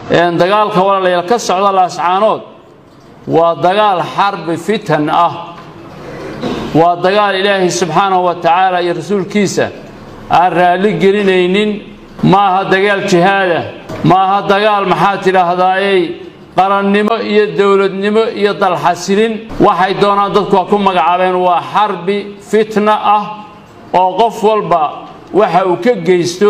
dagaalka walaalayaal ka socda laascaanood waa dagaal xarbi fitan ah waa dagaal ilaahay subxaanahu wa tacaala iyo rasuulkiisa aan raalli gelinaynin maaha dagaal jihaada maaha dagaal maxaa tidhaahdaayey qarannimo iyo dowladnimo iyo dalxasilin waxay doonaan dadku waa ku magacaabeen waa xarbi fitna ah oo qof walba waxa uu ka geysto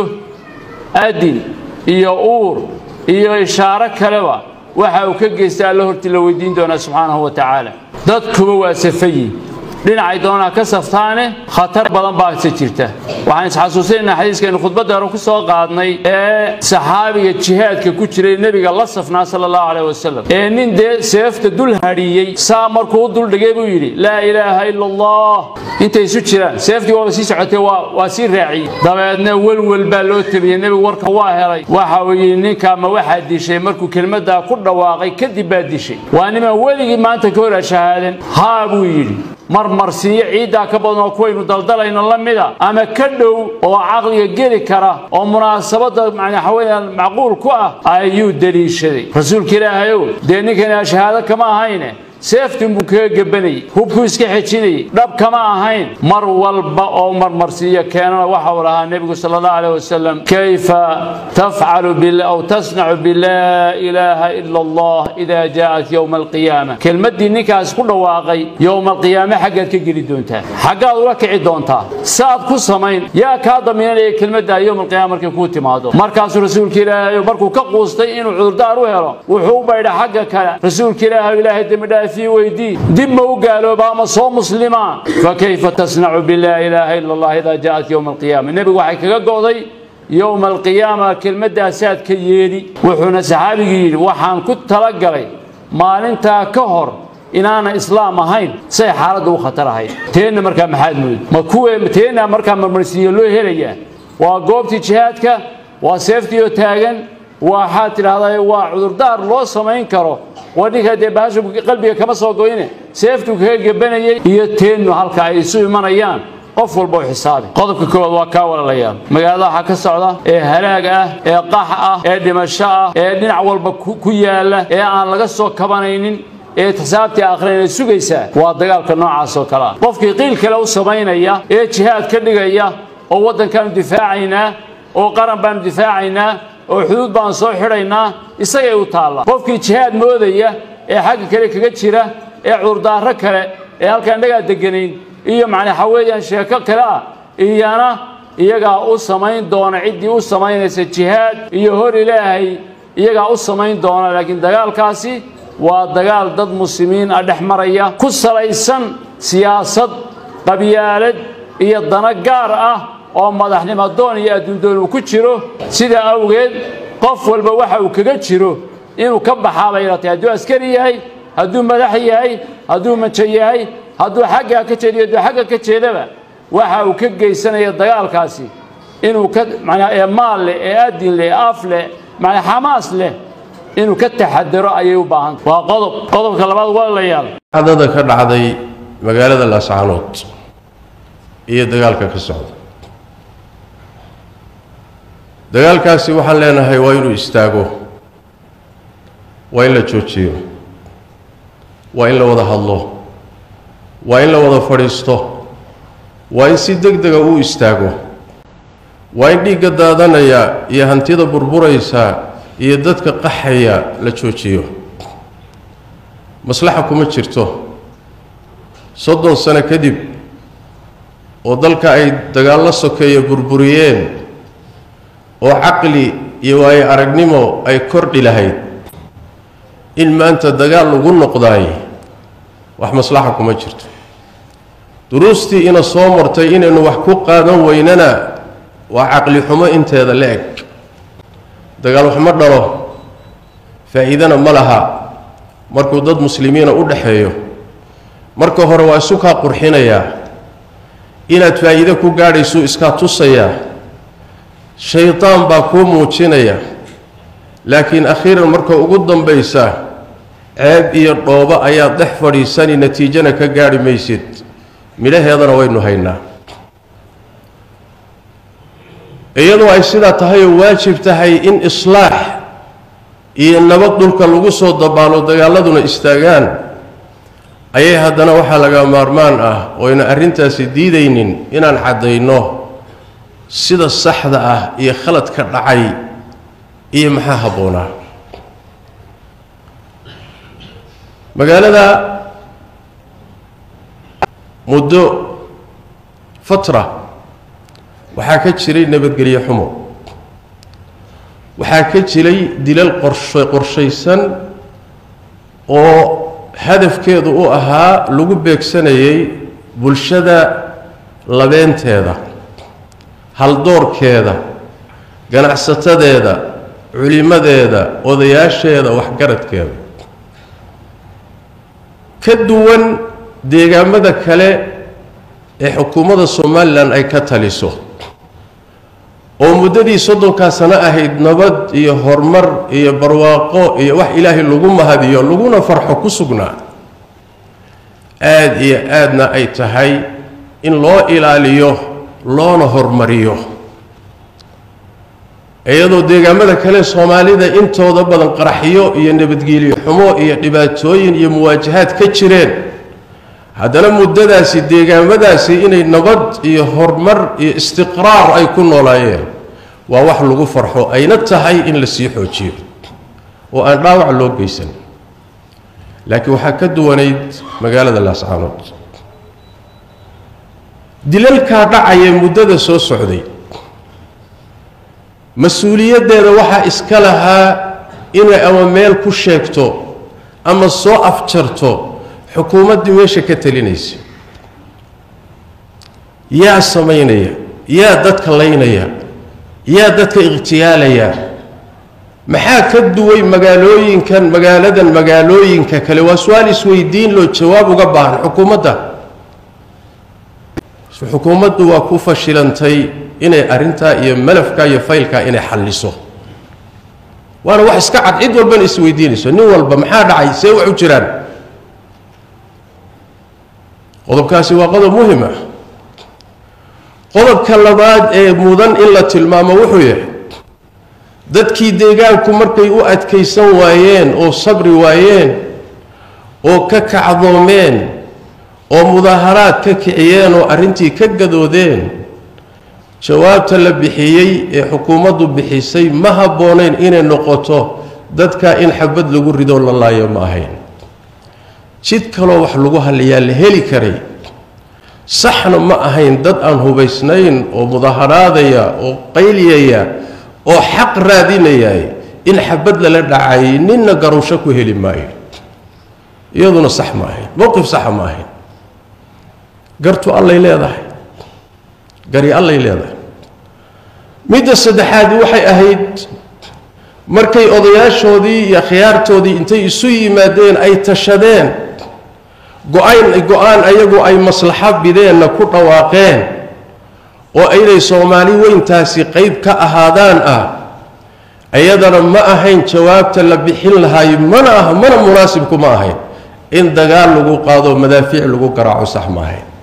adin iyo uur iyo ishaaro kaleba waxa uu ka geysta alla hortii la weydiin doonaa subxaanahu wa tacaala dadkuba waa safayi dhinacay doonaa ka saftaane khatar badan baase jirta waxaan isxasuusinaynaa xadiiskaynu khudbadda hore ku soo qaadnay ee saxaabiga jihaadka ku jiray nebiga la safnaa sala allahu caleyh wasalam ee nin dee seefta dul hadhiiyey saa markuu u duldhigay buu yidhi laa ilaaha ila allah intay isu jiraan seeftii waaba sii socotay waa sii raaciyey dabeedna welwel baa loo tabiyey nebigu warka waa helay waxa uu yidhi ninkaa ma waxaa dishay markuu kelmaddaa ku dhawaaqay kadib baa dishay waa niman weligii maanta ka hor ashahaadan haa buu yidhi marmarsiiyo ciiddaa ka badan oo kuwaynu daldalayno la mida ama ka dhow oo caqliga geli kara oo munaasabadda waxaweyaan macquul ku ah ayuu deliishaday rasuulka ilaahayow dee ninkani ashahaado kama ahayne seeftin buu kaga gebanayey hubkuu iska xejinayey dhab kama ahayn mar walba oo marmarsiiyo keenana waxa uu lahaa nebigu sala allahu aleyh wasalam kayfa tafcalu aw tasnacu bilaa ilaaha ila allah idaa jaa'at yowma alqiyaama kelmaddii ninkaas ku dhawaaqay yowma alqiyaame xaggaad ka geli doontaa xaggaad ula kici doontaa saad ku samayn yaa kaa damiinanaya kelmaddaa yowma alqiyaama markay kuu timaado markaasuu rasuulka ilaahay markuu ka quustay inuu cudurdaar u helo wuxuu u baydha xagga kale rasuulka ilaahay ilaahay dembidhaaf weydii dib ma u gaalooba ama soo muslima fakayfa tasnacu bilaa ilaaha ila allah idaa jaa'at yowma alqiyaama nebigu waxay kaga go'day yowma alqiyaama kelmaddaasaad ka yeedhi wuxuuna saxaabigii yidhi waxaan ku talagalay maalintaa ka hor inaana islaam ahayn say xaaladda u khatar ahayd teenna markaa maxaad moodi ma kuwe teenna markaa marmarsiiyo loo helayaa waa goobtii jihaadka waa seeftiioo taagan waxaad tidhaahdaa waa cudurdaar loo samayn karo waa ninkaa dee bahashu qalbiga kama soo goyne seeftuu kaga gebanayay iyo teennu halka ay isu imanayaan qof walba u xisaabi qodobka koowaad waa kaa walalayaal magaalada waxaa ka socda ee halaag ah ee qax ah ee dhimasho ah ee dhinac walba ku yaala ee aan laga soo kabanaynin ee xisaabtii akhrin ay sugaysaa waa dagaalka noocaas oo kale ah qofkii qiil kale u samaynaya ee jihaad ka dhigaya oo waddankaanu difaacaynaa oo qaran baanu difaacaynaa oo xuduud baan soo xidhaynaa isagay u taallaa qofkii jihaad moodaya ee xagga kale kaga jira ee cudurdaaro kale ee halkaan dhagaa deganayn iyo macnaha weeyaan sheeko kale ah iyana iyagaa u samayn doona ciddii u samaynaysa jihaad iyo hor ilaahay iyagaa u samayn doona laakiin dagaalkaasi waa dagaal dad muslimiin ah dhex maraya ku salaysan siyaasad qabyaalad iyo dano gaar ah oo madaxnimo doon iyo adduundoon uu ku jiro sidaa awgeed qof walba waxa uu kaga jiro inuu ka baxaa bay ratay hadduu askari yahay hadduu madax yahay hadduu majo yahay hadduu xaggaa ka jeediyo hadduu xagga ka jeedaba waxa uu ka geysanaya dagaalkaasi inuu ka manaa ee maal leh ee adin leh ee af leh manaa xamaas leh inuu ka taxadaro ayay u baahanta waa qodob qodobka labaad walaalayaal dhacdada ka dhacday magaalada laascaanood iyo dagaalka ka socda dagaalkaasi waxaan leenahay waa inuu istaago waa in la joojiyo waa in la wada hadlo waa in la wada fadhiisto waa in si deg dega uu istaago waa in dhiigga daadanaya iyo hantida burburaysa iyo dadka qaxaya la joojiyo maslaxa kuma jirto soddon sano kadib oo dalka ay dagaallo sokeeya burburiyeen oo caqli iyo waayo aragnimo ay kordhi lahayd in maanta dagaal lagu noqdaay wax maslaxa kuma jirto duruustii ina soo martay inaynu wax ku qaadan weynana waa caqli xumo inteeda la eg dagaal wax ma dhalo faa'iidana ma laha markuu dad muslimiina u dhaxeeyo marka hore waa isu kaa qurxinayaa inaad faa'iide ku gaadhaysuu iskaa tusayaa shaydaan baa kuu muujinaya laakiin akhiiran marka ugu dambaysa ceeb iyo dhoobo ayaad dhex fadhiisani natiijana ka gaadhi maysid midhaheedana waynu haynaa iyadoo ay sidaa tahay oo waajib tahay in islaax iyo nabad dhulka lagu soo dabaalo dagaaladuna istaagaan ayay haddana waxaa laga maarmaan ah oyna arrintaasi diidaynin inaan caddayno sida saxda ah iyo khaladka dhacay iyo maxaa habboonaa magaalada muddo fatra waxaa ka jiray nabadgelyo xumo waxaa ka jiray dilal qorshe qorshaysan oo hadafkeedu u ahaa lagu beegsanayay bulshada labeenteeda haldoorkeeda ganacsatadeeda culimadeeda odayaasheeda waxgaradkeeda ka duwan deegaamada kale ee xukuumadda somalilan ay ka taliso oo muddadii soddonkaa sano ahayd nabad iyo horumar iyo barwaaqo iyo wax ilaahay lagu mahadiyo laguna farxo ku sugnaa aada iyo aadna ay tahay in loo ilaaliyo loona hormariyo iyadoo deegaamada kale soomaalida intooda badan qaraxyo iyo nabadgelyo xumo iyo dhibaatooyin iyo muwaajahaad ka jireen haddana muddadaasi deegaamadaasi inay nabad iyo horumar iyo istiqraar ay ku noolaayeen waa wax lagu farxo ayna tahay in la sii xoojiyo oo aan dhaawac loo geysan laakiin waxaa ka duwanayd magaalada laascaanood dilalkaa dhacaya muddada soo socday mas-uuliyaddeeda waxaa iska lahaa inay ama meel ku sheegto ama soo afjarto xukuumaddii meesha ka talinaysa yaa samaynaya yaa dadka laynaya yaa dadka ikhtiyaalaya maxaa ka duway magaalooyinkan magaaladan magaalooyinka kale waa su-aal isweydiin loo jawaab uga baahan xukuumadda xukuumaddu waa ku fashilantay inay arrintaa iyo malafkaa iyo faylkaa inay xalliso waana wax iska cad cid walbana isweydiinayso nin walba maxaa dhacay see wax u jiraan qodobkaasi waa qodob muhim ah qodobka labaad ee mudan in la tilmaamo wuxuu yahay dadkii deegaanku markay u adkaysan waayeen oo sabri waayeen oo ka kacdoomeen oo mudaaharaad ka kiciyeen oo arrintii ka gadoodeen jawaabta la bixiyey ee xukuumaddu bixisay ma habboonayn inay noqoto dadka in xabad lagu ridoo la laayo ma ahayn jid kaloo wax lagu halliyaa la heli karay saxna ma ahayn dad aan hubaysnayn oo mudaaharaadaya oo qayliyaya oo xaq raadinaya in xabad lala dhacay ninna garowsho ku heli maayo iyaduna sax ma ahayn mowqif saxa ma ahayn gartu allay leedahay gari allay leedahay midda saddexaadi waxay ahayd markay odayaashoodii iyo khiyaartoodii intay isu yimaadeen ay tashadeen go-ayn go-aan ayagu ay maslaxo bideenna ku dhawaaqeen oo inay soomaali weyntaasi qayb ka ahaadaan ah iyadana ma ahayn jawaabta la bixin lahaay mana ah mana munaasibku ma ahayn in dagaal lagu qaado madaafiic lagu garaaco sax ma ahayn